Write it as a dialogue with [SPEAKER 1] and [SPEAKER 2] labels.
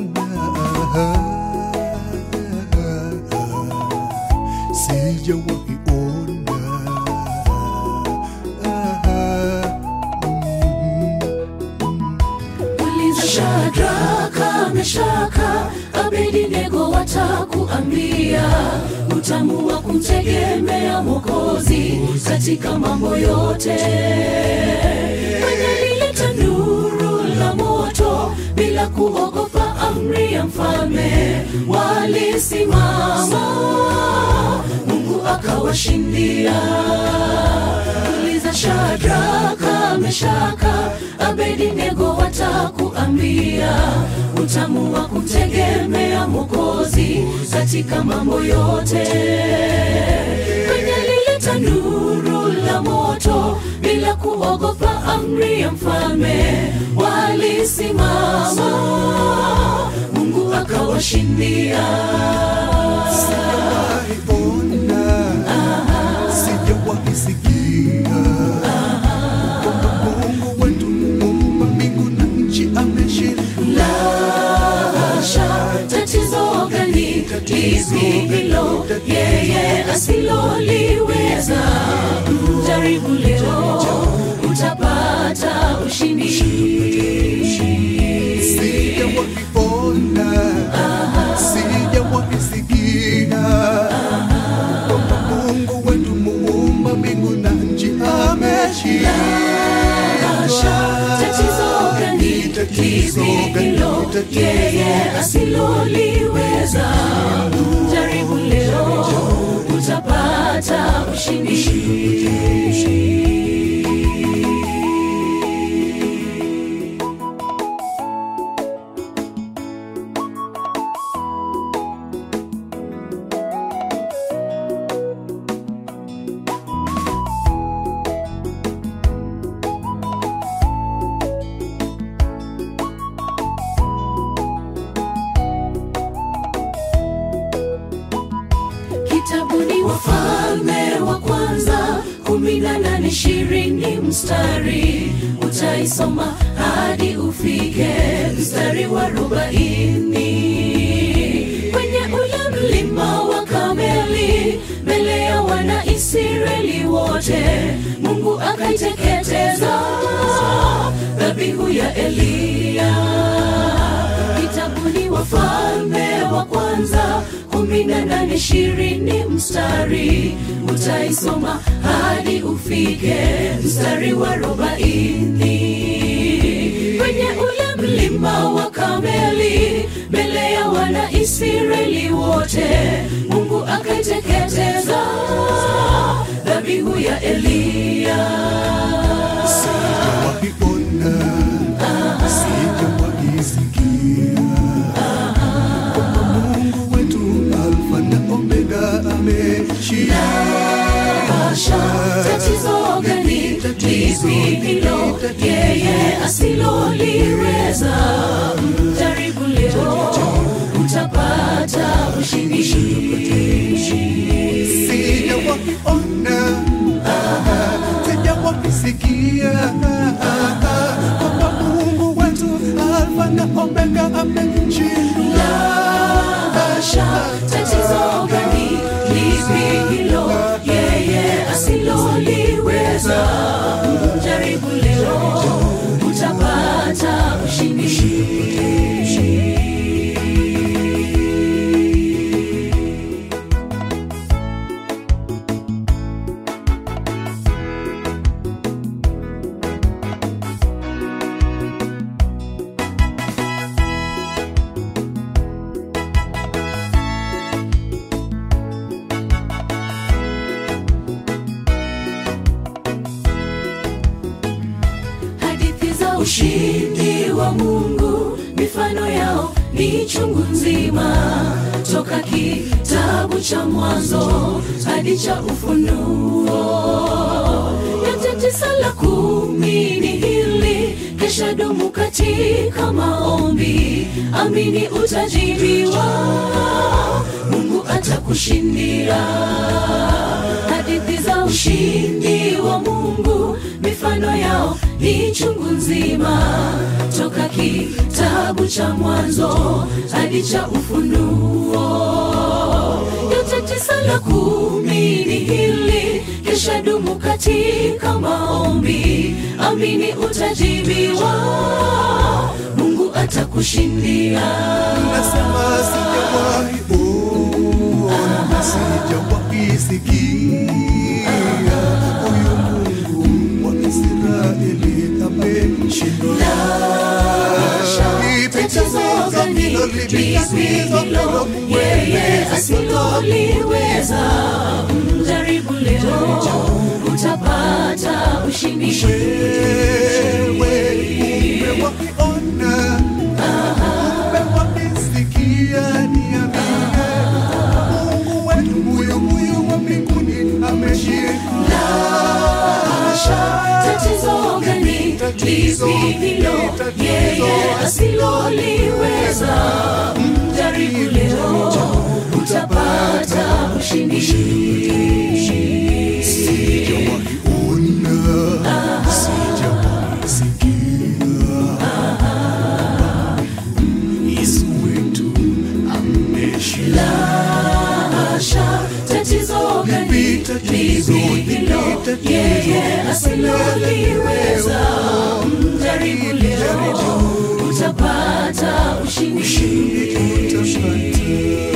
[SPEAKER 1] sijawahi ona
[SPEAKER 2] uliza shadraka meshaka abedinego watakuambia utamu wa kumtegemea mwokozi katika mambo yote kwenye lile tanuru la moto bila kuogopa amri ya mfalme walisimama mungu akawashindia uliza shadraka meshaka abedinego watakuambia utamu wa kumtegemea mwokozi katika mambo yote kwenye lile tanuru la moto bila kuogopa amri ya mfalme walisimama mungu akawashindia
[SPEAKER 1] sijawahi ona sijawahi sikia kwamba mungu wetu muumba mbingu na nchi ameshinda
[SPEAKER 2] lasha tatizo gani lipi hilo yeye asiloliweza jaribu leo utapata ushindi
[SPEAKER 1] sijawahi ona sijawahi sikia kwamba mungu wetu muumba mbingu na nchi ameshinda
[SPEAKER 2] tatizo gani lipi hilo yeye asiloliweza jaribu leo utapata ushindi kitabuni wafalme wa kwanza kumi na nane ishirini mstari utaisoma hadi ufike mstari wa arobaini kwenye ule mlima wa kameli mbele ya wana israeli wote mungu akaiteketeza dhabihu ya eliya kitabuni wafalme wa kwanza kumi na nane ishirini mstari utaisoma hadi ufike mstari wa arobaini kwenye ule mlima wa kameli mbele ya wana israeli wote mungu akaiteketeza dhabihu ya eliya
[SPEAKER 1] sijawahi ona sijawahi sikia kwamba mungu wetu alfa na omega ameshinda
[SPEAKER 2] Pasha, tatizo gani lipi hilo yeye asiloliweza jaribu leo utapata ushindi
[SPEAKER 1] sijawahi ona sijawahi sikia kwamba mungu wetu alfa na omega ameshinda
[SPEAKER 2] Pasha, tatizo gani lipi hilo yeye asiloliweza jaribu leo utapata ushindi hadithi za ushindi wa mungu mifano yao ni chungu nzima toka kitabu cha mwanzo hadi cha ufunuo yote tisa la kumi ni hili kesha dumu katika maombi amini utajibiwa mungu atakushindia hadithi za ushindi wa mungu mifano yao ni chungu nzima toka kitabu cha mwanzo hadi cha ufunuo yote tisa la kumi ni hili kisha dumu katika maombi amini utajibiwa mungu atakushindia
[SPEAKER 1] nasema sijawahi ona sijawahi sikia huyu mungu wa israeli amemshinda
[SPEAKER 2] tatizo gani lipi hilo yeye asiloliweza mjaribu leo utapata ushindi
[SPEAKER 1] wewe umewakiona umewakisikia niambie mungu wetu huyu huyu wa mbinguni ameshinda
[SPEAKER 2] tatizo gani lipi hilo yeye asiloliweza mjaribu leo utapata ushindi
[SPEAKER 1] sijawahi ona sijawahi sikia yesu wetu ameshinda
[SPEAKER 2] Asha, tatizo gani
[SPEAKER 1] Lipi tatizo,
[SPEAKER 2] lipi hilo
[SPEAKER 1] lipi tatizo,
[SPEAKER 2] yeye asiloliweza mjaribu leo utapata ushindi
[SPEAKER 1] utapata